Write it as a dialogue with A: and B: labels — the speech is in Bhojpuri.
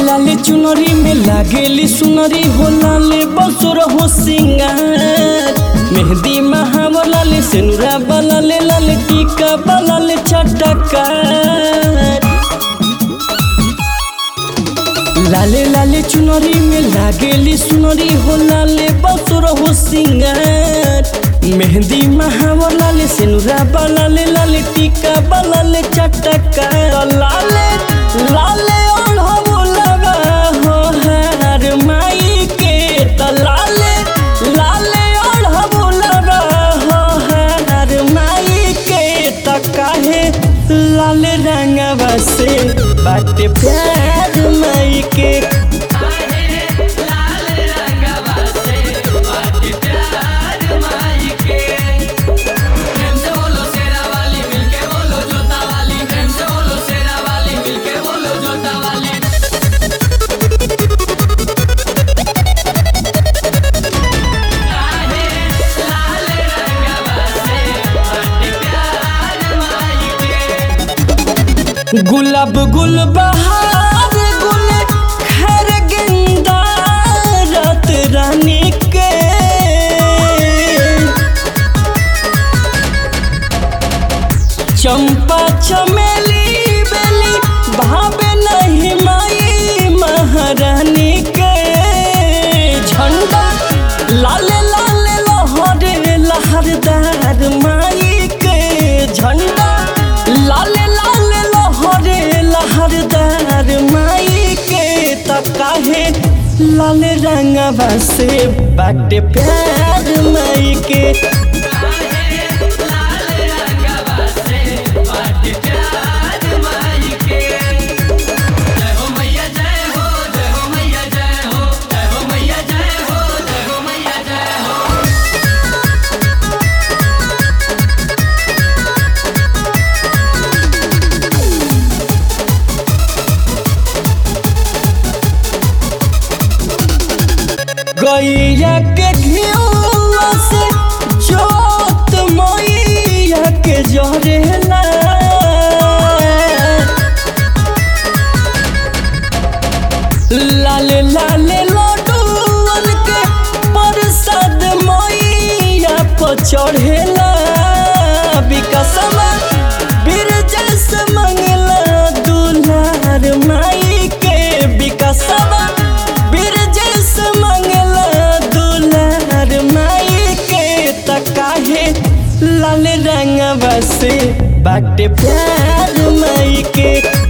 A: लाले चुनरी में लागेली सुनरी हो लाले बसुर हो सिंगार मेहंदी महावर लाले सेनुरा बलाले लाले टीका बलाले चटकार लाले लाले चुनरी में लागेली सुनरी हो लाले बसुर हो सिंगार मेहंदी महावर लाले सेनुरा बलाले लाले टीका बलाले चटकार लाले लाले ओढ़बुलवा हो हार माई के त लाले लाले ओढ़बुलवा हो हार माई के त काहे लाल रंगवा से बाटे प्यार माई के
B: प्रेम से बोलो शेरा वाली मिलके बोलो जोता वाली प्रेम से बोलो शेरा वाली मिलके बोलो जोता वाली
A: गुलाब गुल बहार गुल खैर गेंदा रात रानी के चंपा चमेली बेली भावे नहीं माई महारानी के झंडा लाले लाले लहरे लहरदार माई के झंडा लाले लाले लहरे लहरदार माई के त काहे लाल रंगवा से बाटे प्यार माई के
B: जय हो मैया जय हो जय हो मैया जय हो जय हो मैया जय हो जय हो मैया जय हो
A: गैया के घिउआ से जोत मैया के जरेला लाल लाल लड्डूअन के प्रसाद मैया पर चढ़ेला विकसमा बिरजस मंगला दुलार माई के विकसमा बिरजस मंगला दुलार माई के त काहे लाल रंगवा से बाटे प्यार माई के